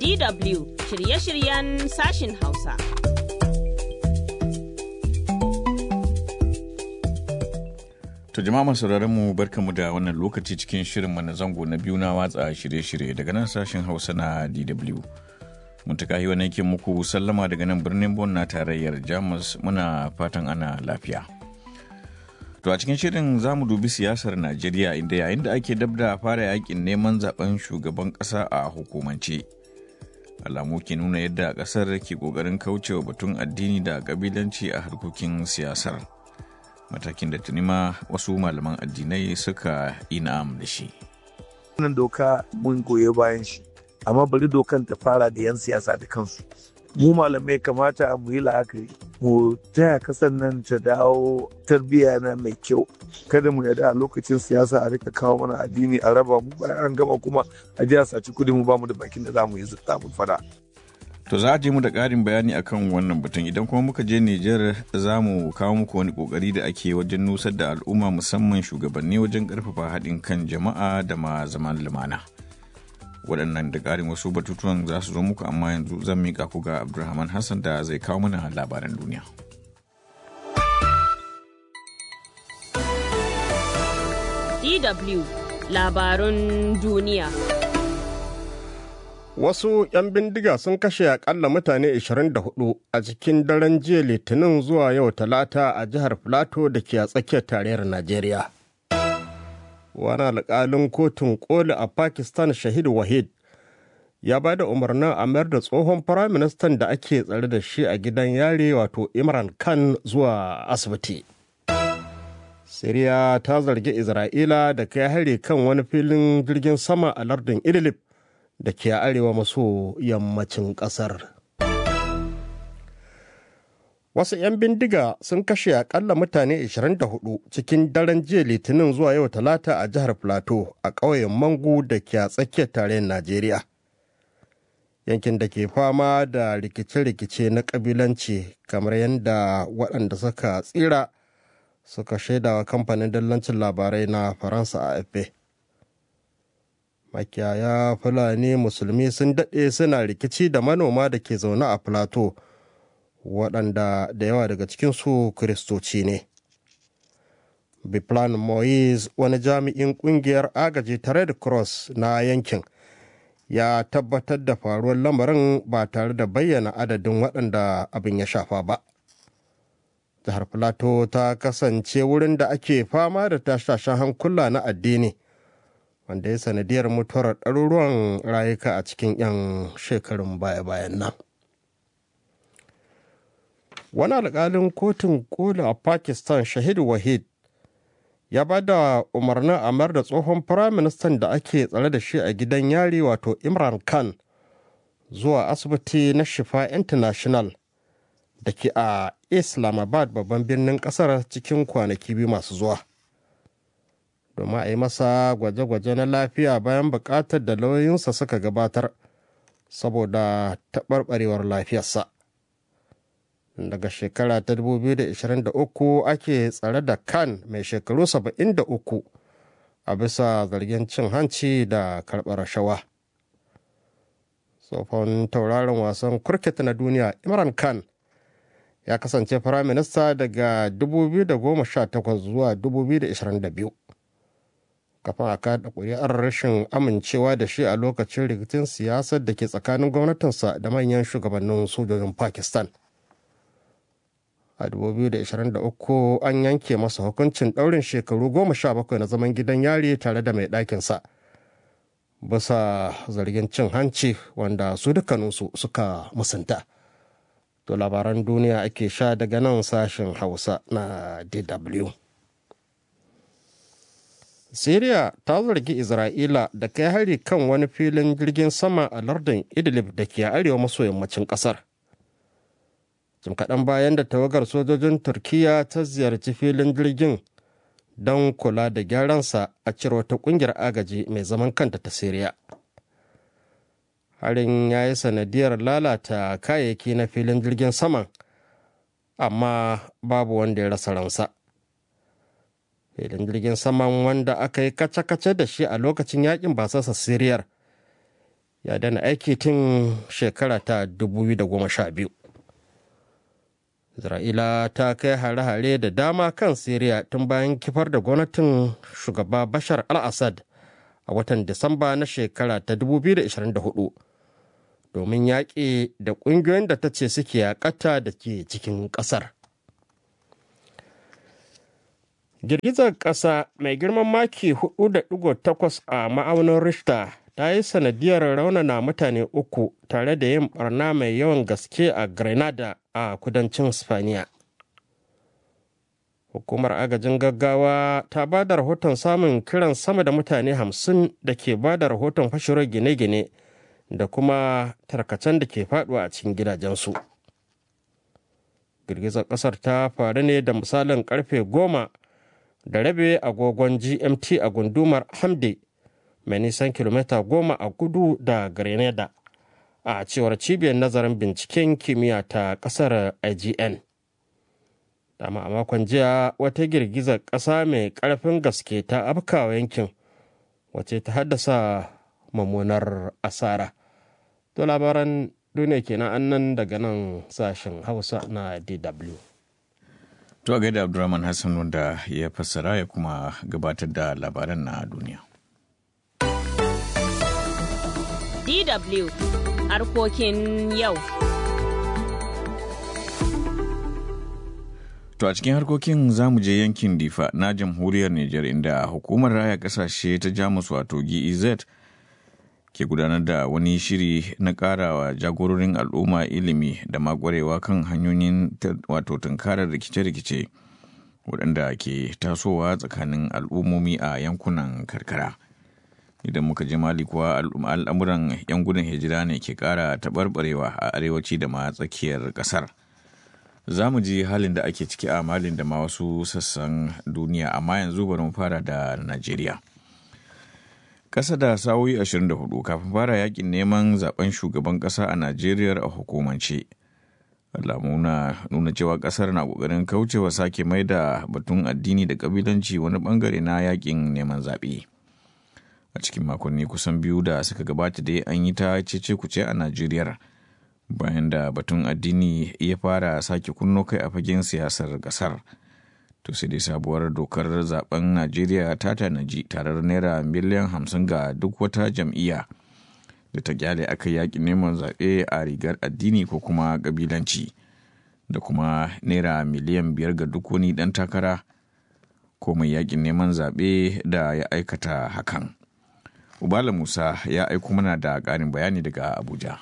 DW shirye-shiryen sashin Hausa. To jama'a masu mu barkamu da wannan lokaci cikin shirin na zango na biyu na watsa shirye-shirye daga nan sashen Hausa na DW. Muntaka yi wani muku sallama daga nan birnin Bon na tarayyar Jamus muna fatan ana lafiya. To a cikin shirin za mu dubi siyasar Najeriya inda yayin da ake dab da fara yakin neman zaben shugaban ƙasa a hukumance. Alamu ke nuna yadda ƙasar ke ƙoƙarin kaucewa batun addini da ƙabilanci a harkokin siyasar. Matakin da tuni ma wasu malaman addinai suka ina'am da shi. Wannan doka mun goye bayan shi, amma bari dokan ta fara da 'yan siyasa da kansu. mu malamai kamata mu yi la'akari mu taya kasan nan ta dawo tarbiyya na mai kyau kada mu yarda a lokacin siyasa a rika kawo mana addini a raba mu bayan an gama kuma a ji a saci kudi mu ba mu da bakin da za mu yi zutta mu fada To za a je mu da ƙarin bayani akan wannan batun idan kuma muka je Nijar za mu kawo muku wani ƙoƙari da ake wajen nusar da al'umma musamman shugabanni wajen ƙarfafa haɗin kan jama'a da ma zaman lumana. waɗannan da ƙarin wasu batutuwan za su zo muku amma yanzu zan miƙa ku ga abdulrahman hassan da zai kawo mana labaran duniya DW labarun duniya Wasu 'yan bindiga sun kashe akalla mutane 24 a cikin daren jiya litinin zuwa yau talata a jihar Filato da ke a tsakiyar tarayyar Najeriya. wani alƙalin kotun koli a pakistan shahid wahid ya ba da umarnin a mayar da tsohon firaministan da ake tsare da shi a gidan yare wato imran khan zuwa asibiti siriya ta zargi isra'ila da kai hari kan wani filin jirgin sama a lardin idlib da ke arewa maso yammacin ƙasar Wasu 'yan bindiga sun kashe akalla mutane 24 cikin daren jiya litinin zuwa yau talata a jihar Plateau a ƙauyen Mangu da ke a tsakiyar tarayyar Najeriya. Yankin da ke fama da rikice-rikice na ƙabilanci kamar yadda waɗanda suka tsira suka shaidawa kamfanin dallancin labarai na Faransa a AFP. Makiyaya Fulani Musulmi sun daɗe suna rikici da manoma da ke zaune a Plateau. waɗanda da yawa daga cikinsu kiristoci ne. biplan moise wani jami'in ƙungiyar agaji ta red cross na yankin ya tabbatar da faruwar lamarin ba tare da bayyana adadin waɗanda abin ya shafa ba jihar plateau ta kasance wurin da ake fama da tashashen hankula na addini wanda ya sanadiyar mutuwar ɗaruruwan rayuka a cikin 'yan shekarun baya-bayan nan wani alkalin kotun kola a pakistan shahid wahid ya ba da umarnin amar da tsohon firaministan da ake tsare da shi a gidan yari wato imran khan zuwa asibiti na shifa international da ke a islamabad babban birnin kasar cikin kwanaki biyu masu zuwa domin a yi masa gwaje-gwaje na lafiya bayan bukatar da lauyoyinsa suka gabatar saboda taɓarɓarewar lafiyarsa daga shekara ta 2023 ake tsare da kan mai shekaru 73 a bisa zargin cin hanci da karɓar rashawa. tsohon tauraron wasan kurket na duniya imran khan ya kasance firaminista daga 2018 zuwa 2022 kafin a kada kuri'ar rashin amincewa da shi a lokacin rikicin siyasar da ke tsakanin gwamnatinsa da manyan shugabannin sojojin pakistan a 2023 an yanke masa hukuncin ɗaurin shekaru goma sha bakwai na zaman gidan yari tare da mai ɗakinsa bisa zargin cin hanci wanda su dukkaninsu suka musanta to labaran duniya ake sha daga nan sashen hausa na dw Siriya ta zargi Isra'ila da kai hari kan wani filin jirgin sama a lardin Idlib da ke arewa maso yammacin ƙasar. jim kaɗan bayan da tawagar sojojin turkiya ta ziyarci filin jirgin don kula da gyaransa a cire wata ƙungiyar agaji mai zaman kanta ta siriya harin ya yi sanadiyar lalata kayayyaki na filin jirgin saman amma babu wanda ya rasa ransa filin jirgin saman wanda aka yi kace-kace da shi a lokacin yakin basasa siriyar ya dana aiki tun shekara ta 2012 isra'ila ta kai hare-hare da dama kan siriya tun bayan kifar da gwamnatin shugaba bashar al-assad a watan disamba na shekara ta 2024 domin yaƙi da ƙungiyoyin da ta ce suke yaƙata da ke cikin ƙasar girgizar ƙasa mai girman maki 4.8 a ma'aunin richter ta yi sanadiyar raunana mutane uku tare da yin barna mai yawan gaske a grenada a kudancin spaniya hukumar agajin gaggawa ta ba da rahoton samun kiran sama da mutane hamsin da ke ba da rahoton fashewar gine-gine da kuma tarkacen da ke faduwa a cikin gidajensu girgizar kasar ta faru ne da misalin karfe goma da rabe agogon gmt a gundumar hamde mai nisan kilomita goma a kudu da grenada a cewar cibiyar nazarin binciken kimiyya ta kasar ign dama a makon jiya wata girgizar ƙasa mai ƙarfin gaske ta afkawa yankin wace ta haddasa mummunar asara to labaran duniya kenan annan daga nan sashen hausa na dw To a gaida Abdulrahman Hassan wanda ya fassara ya kuma gabatar da labaran na duniya. DW harkokin yau. To a cikin harkokin za mu je yankin Difa na jamhuriyar Nijar inda hukumar raya kasashe ta Jamus wato GEZ ke gudanar da wani shiri na karawa jagororin al'umma ilimi da makwarewa kan hanyoyin wato tunkarar rikice-rikice waɗanda ke tasowa tsakanin al'ummomi a yankunan karkara. Idan muka je mali kuwa al'amuran 'yan gudun hijira ne ke ƙara taɓarɓarewa a arewaci da ma tsakiyar ƙasar. Za mu ji halin da ake ciki a malin da ma wasu sassan duniya amma yanzu bari mu fara da Najeriya. Ƙasa da sa'o'i 24 kafin fara yakin neman zaben shugaban ƙasa a Najeriya a hukumance. Alamu na nuna cewa ƙasar na ƙoƙarin kaucewa sake mai da batun addini da ƙabilanci wani ɓangare na yakin neman zaɓe. A cikin makonni kusan biyu da suka gabata dai an yi ta cece kuce a Najeriya bayan da batun addini ya fara sake kunno kai a fagen siyasar ƙasar. to sai dai sabuwar dokar zaben najeriya ta tanaji tarar naira miliyan hamsin ga duk wata jam'iyya da ta kyale aka yaƙi neman zaɓe a rigar addini ko kuma ƙabilanci da kuma naira miliyan biyar ga duk wani ɗan takara ko mai yaƙin neman zaɓe da ya aikata hakan ubala musa ya aiko mana da ƙarin bayani daga abuja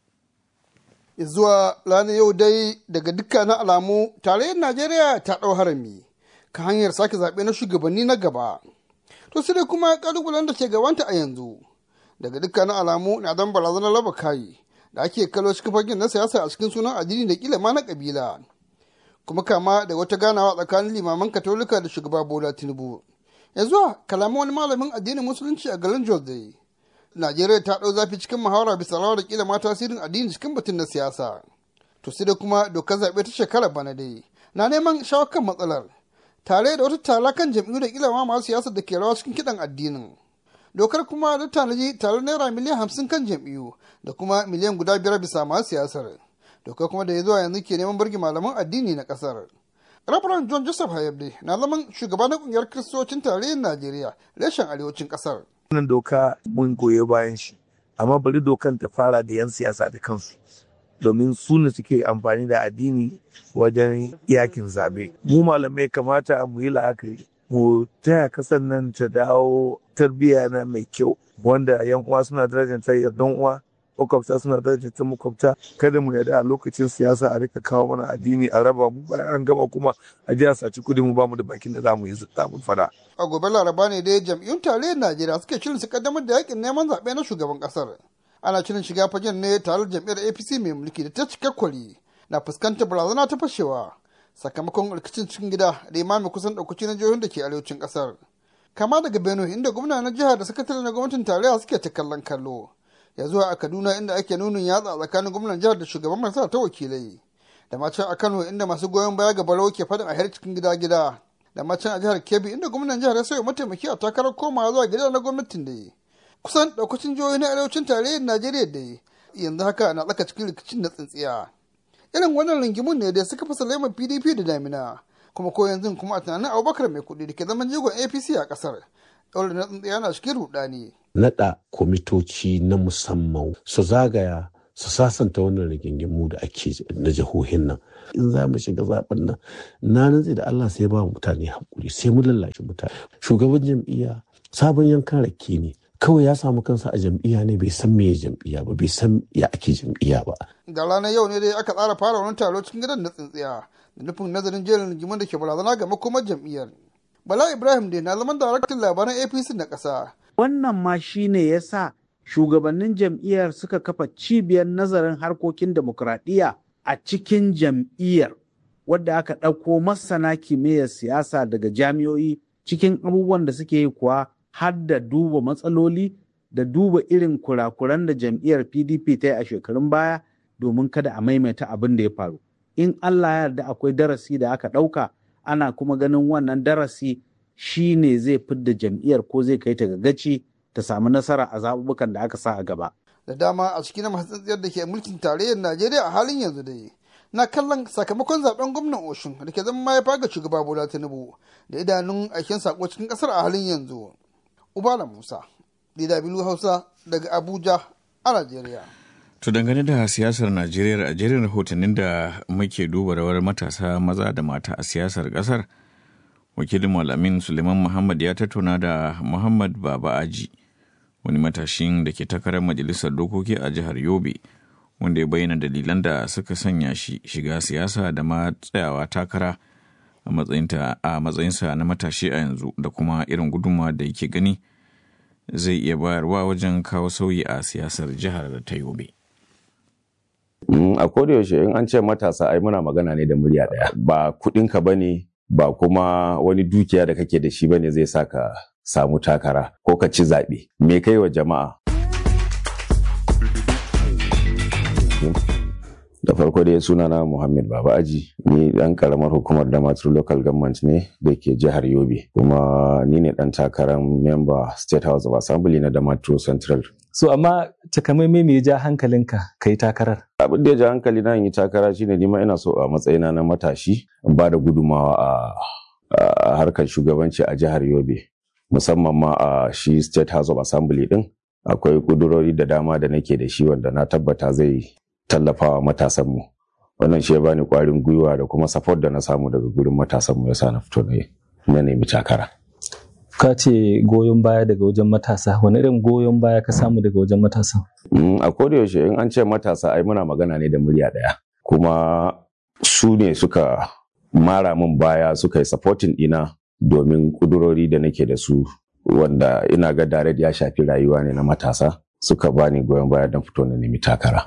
zuwa ranar yau dai daga dukkanin alamu tarayyar najeriya ta ɗau harami ka hanyar sake zaɓe na shugabanni na gaba to sai dai kuma ƙalubalen da ke gabanta a yanzu daga dukkanin alamu na dan barazanar raba kayi da ake kallo cikin fagen na siyasa a cikin sunan addini da kila ma na kabila kuma kama da wata ganawa tsakanin limaman katolika da shugaba bola tinubu yanzu kalaman wani malamin addinin musulunci a garin jos dai najeriya ta ɗau zafi cikin muhawara bisa rawar da kila ma tasirin addini cikin batun na siyasa to sai da kuma dokar zaɓe ta shekara bana dai na neman shawo kan matsalar tare da wata tala kan jam'iyyu da kila ma masu siyasar da ke rawa cikin kiɗan addinin dokar kuma da tanaji tare naira miliyan hamsin kan jam'iyyu da kuma miliyan guda biyar bisa masu siyasar dokar kuma da ya zuwa yanzu ke neman bargi malaman addini na ƙasar Rabaran John Joseph Hayabde na zaman shugaba na kungiyar Kiristocin tarayyar Najeriya reshen arewacin ƙasar. wannan doka mun goyi bayan shi amma bari dokan ta fara da 'yan siyasa da kansu domin su ne suke amfani da addini wajen yakin zabe mu malamai kamata mu yi la'akari mu taya kasan nan ta dawo tarbiyya na mai kyau wanda yan uwa suna darajanta yardan uwa makwabta suna darajanta makwabta kada mu yarda a lokacin siyasa a rika kawo mana addini a raba mu bayan an gama kuma a ji a saci kudi mu bamu da bakin da zamu yi zamu fada A gobe Laraba ne dai jam'iyyun tarayyar Najeriya suke shirin su kaddamar da yakin neman zaɓe na shugaban ƙasar. Ana shirin shiga fagen ne tare da jam'iyyar APC mai mulki da ta cika kwari na fuskantar barazana ta fashewa sakamakon rikicin cikin gida da imami kusan ɗaukaci na jihohin da ke arewacin ƙasar. Kama daga Benue inda gwamna na jihar da sakatare na gwamnatin tarayya suke ta kallon kallo. Ya zuwa a Kaduna inda ake nunin yatsa tsakanin gwamnan jihar da shugaban masu ta wakilai. Da macen a Kano inda masu goyon baya ga Barau ke faɗin a har cikin gida-gida. da macen a jihar Kebbi inda gwamnan jihar ya sauya mataimaki a takarar komawa zuwa gida na gwamnatin da yi. kusan daukacin jihohi na arewacin tarayyar najeriya da yanzu haka na tsaka cikin rikicin na tsintsiya irin wannan ringimun ne da suka fasa laimar pdp da damina kuma ko yanzu kuma a tunanin abubakar mai kuɗi da ke zaman jigon apc a ƙasar ɗaure na tsintsiya na cikin rudani. naɗa kwamitoci na musamman su zagaya su sasanta wannan rigingimu da ake na jihohin nan in za mu shiga zaben nan na nutse da Allah sai ba mutane hakuri sai mu lallace mutane shugaban jam'iyya sabon yankan rake ne kawai ya samu kansa a jam'iyya ne bai san meye jam'iyya ba bai san ya ake jam'iyya ba da ranar yau ne dai aka tsara fara wani taro cikin gidan na tsintsiya da nufin nazarin jerin rigiman da ke barazana ga makomar jam'iyyar bala ibrahim dai na zaman daraktan labaran apc na ƙasa wannan ma shine ya sa shugabannin jam'iyyar suka kafa cibiyar nazarin harkokin demokuraɗiyya a cikin jam'iyyar wadda aka ɗauko masana kimiyyar siyasa daga jami'o'i cikin abubuwan da suke yi kuwa har da duba matsaloli da duba irin kurakuran da jam'iyyar pdp ta yi a shekarun baya domin kada a maimaita abin da ya faru in allah ya yarda akwai darasi da aka ɗauka ana kuma ganin wannan darasi shi ne zai fidda jam'iyyar ko zai kai ta ga gaci ta samu nasara a zaɓuɓɓukan da aka sa a gaba. Da dama a cikin masu tsintsiyar da ke mulkin tarayyar Najeriya a halin yanzu dai. Na kallon sakamakon zaben gwamnan Oshun da ke zama mahaifa ga shugaba Bola Tinubu da idanun aikin sako cikin kasar a halin yanzu. Ubala Musa, DW Hausa daga Abuja a Najeriya. To dangane da siyasar Najeriya a jerin rahotannin da muke duba rawar matasa maza da mata a siyasar kasar. wakilin malamin suleiman muhammad ya tattauna da muhammad baba aji wani matashin da ke takarar majalisar dokoki a jihar yobe wanda ya bayyana dalilan da suka sanya shi shiga siyasa da ma tsayawa takara a matsayinsa na matashi a yanzu da kuma irin gudunmawa da yake gani zai iya bayarwa wajen kawo sauyi a siyasar jihar ta yobe a kodayaushe in an ce matasa ai muna magana ne da murya daya ba kudinka ba ne ba kuma wani dukiya da kake da shi bane zai sa ka samu takara ko ka ci zaɓe me kai wa jama'a da farko dai suna na muhammad baba aji ni dan karamar hukumar damaturu local government ne da ke jihar yobe kuma ni ne dan takarar member state house of assembly na damaturu central so amma takamaimai me ya ja hankalinka ka yi takarar abin da ya ja hankali na yi takara shine nima ina so a matsayina na matashi in ba da gudumawa a harkar shugabanci a jihar yobe musamman ma a shi state house of assembly din akwai kudurori da dama da nake da shi wanda na tabbata zai tallafawa matasanmu wannan shi ya bani kwarin gwiwa da kuma support da na samu daga gurin matasanmu yasa na fito na nemi takara ka ce goyon baya daga wajen matasa wani irin goyon baya ka samu daga wajen matasa a kodayaushe in an ce matasa ai muna magana ne da murya daya kuma su ne suka mara min baya suka yi supporting dina domin kudurori da nake da su wanda ina ga direct ya shafi rayuwa ne na matasa suka bani goyon baya don fito na nemi takara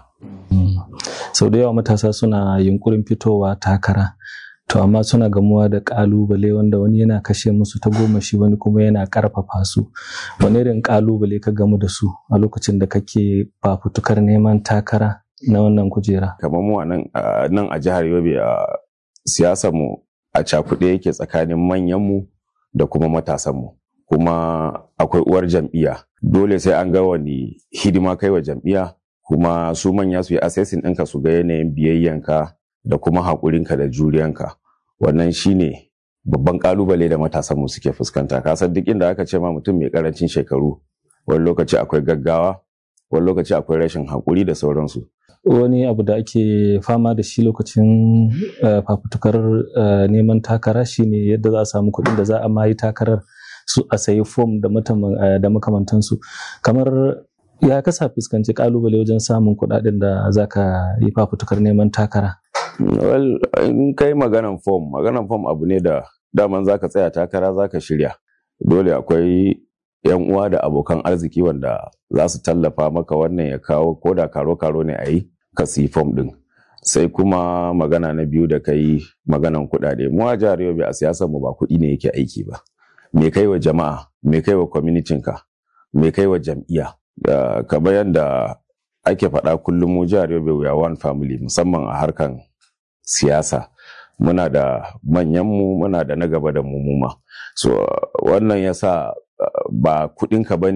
sau da yawa matasa suna yunkurin fitowa takara to amma suna gamuwa da kalubale wanda wani yana kashe musu ta goma shi wani kuma yana karfafa su wani irin kalubale ka gamu da su a lokacin da kake fafutukar neman takara na wannan kujera kamar mu nan a jihar yobe a siyasar mu a cakuɗe yake tsakanin manyan mu da kuma matasan mu kuma akwai uwar jam'iyya dole sai an ga wani hidima kai wa jam'iyya kuma su manya su yi assessing ɗinka su ga yanayin biyayyanka da kuma haƙurinka da juriyanka wannan shine babban ƙalubale da matasanmu suke fuskanta kasan duk inda aka ce ma mutum mai ƙarancin shekaru wani lokaci akwai gaggawa wani lokaci akwai rashin haƙuri da sauransu wani abu da ake fama da shi lokacin fafutukar neman takara shine yadda za a samu kuɗin da za a mayi takarar su a sayi fom da makamantansu kamar ya kasa fuskanci kalubale wajen samun kuɗaɗen da za ka yi fafutukar neman takara well in kai maganan fom maganan fom abu ne da daman za ka tsaya takara za ka shirya dole akwai yan uwa da abokan arziki wanda za su tallafa maka wannan ya kawo ko da karo-karo ne a yi ka siyi fom ɗin sai kuma magana na biyu da kai maganan kuɗaɗe mu a jihar yobe a siyasar mu ba kuɗi ne yake aiki ba me kai wa jama'a me kai wa ka me kai wa jam'iyya kamar yadda ake faɗa kullum mu jihar yobe we are one family musamman a harkan siyasa muna da manyanmu muna da na gaba da mu muma so wannan yasa ba kuɗinka ba ne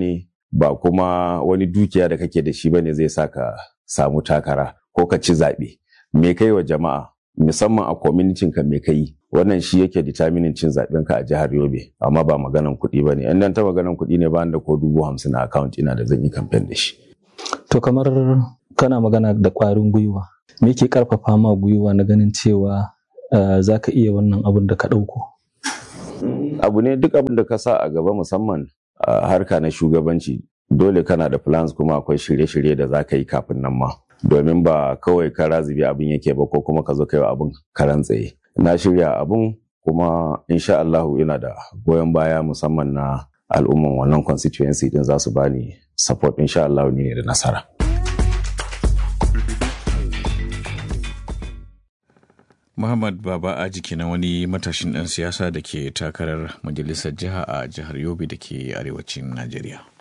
ba kuma wani dukiya da kake da shi bane zai sa ka samu takara ko ka ci zaɓe me kai wa jama'a musamman a kwamitin ka me kai wannan shi yake determining cin zaɓen ka a jihar Yobe amma ba maganan kuɗi ba ne in dan ta maganan kuɗi ne ba da ko dubu hamsin a account ina da zan yi kamfen da shi. To kamar kana magana da ƙwarin gwiwa me ke ƙarfafa ma gwiwa na ganin cewa za ka iya wannan abin da ka ɗauko? Abu ne duk abin da ka sa a gaba musamman a harka na shugabanci dole kana da plans kuma akwai shirye-shirye da za ka yi kafin nan ma. Domin ba kawai ka razibi abin yake ba ko kuma ka zo kai abin karan tsaye. Na shirya abin kuma insha Allahu ina da goyon baya musamman na al'umman wannan constituency din za su bani support insha Allah ne da nasara. Muhammad Baba Aji kenan wani matashin ɗan siyasa da ke takarar majalisar jiha a jihar Yobe da ke arewacin Najeriya.